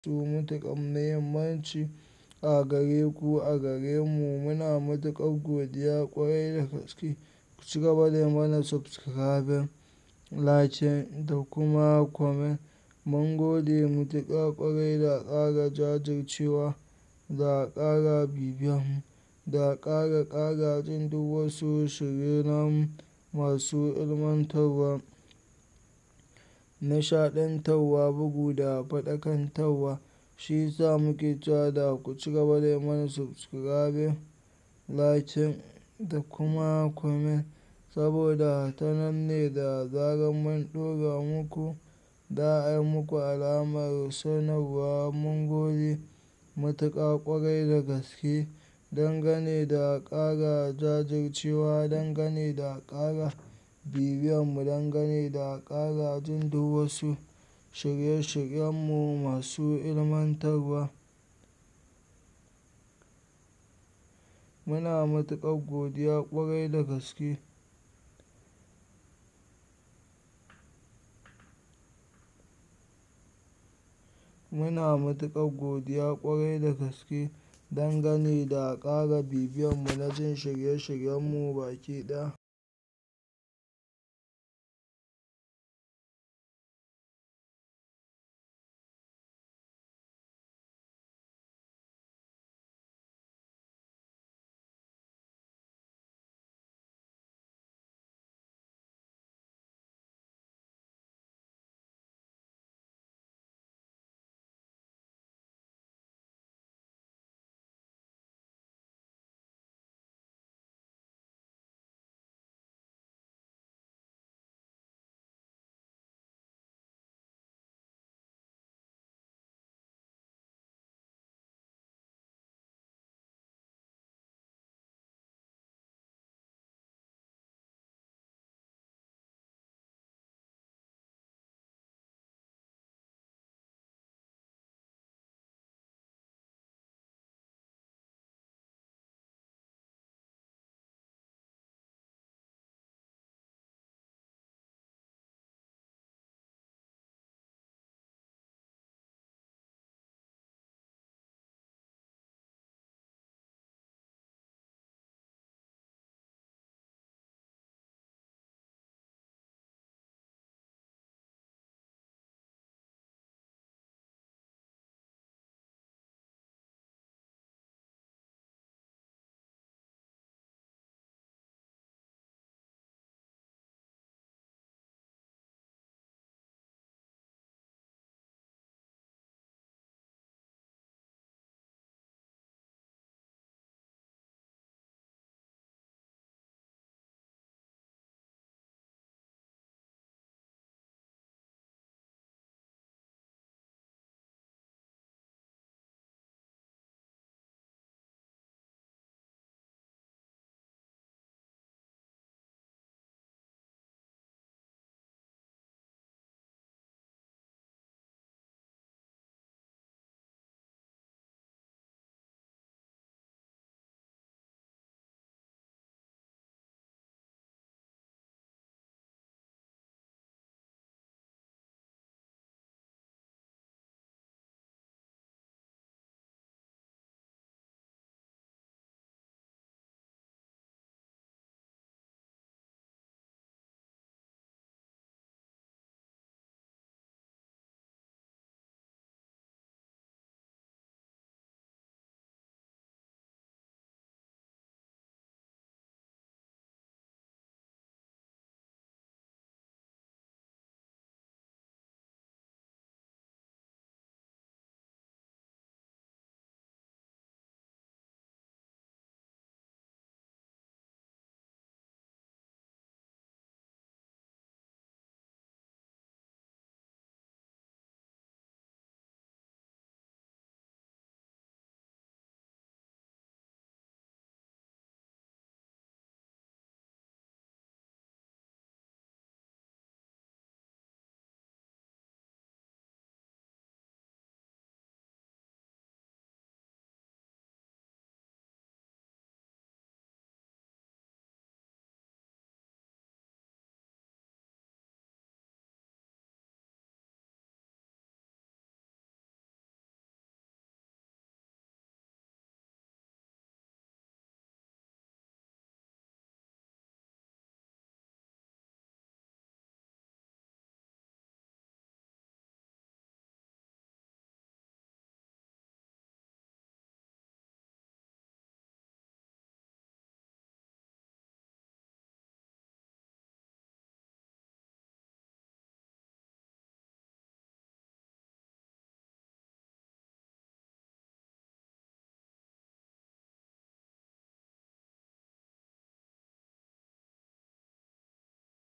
matuƙar muhimmanci a gare ku a gare mu. Muna matuƙar godiya ƙwarai da gaske. Ku ci gaba da yi mana subscribing, liking da kuma comment. Mun gode matuƙa ƙwarai da ƙara jajircewa da ƙara bibiyan mu da ƙara ƙara jin duk wasu shirye namu masu ilmantarwa, nishaɗantarwa, bugu da faɗakantarwa. Shi ya sa muke cewa da ku ci gaba da yi mana subscribing, liking da kuma comment saboda ta nan ne da zarar mun ɗora muku za a yi muku alamar sanarwa. Mun gode matuƙa ƙwarai da gaske dangane da ƙara jajircewa, dangane da ƙara bibiyan mu, dangane da ƙara jin duk wasu shirye shiryen mu masu ilmantarwa. Muna matuƙar godiya ƙwarai da gaske. Muna matuƙar godiya ƙwarai da gaske dangane da ƙara bibiyan mu na jin shirye shiryen mu baki ɗaya.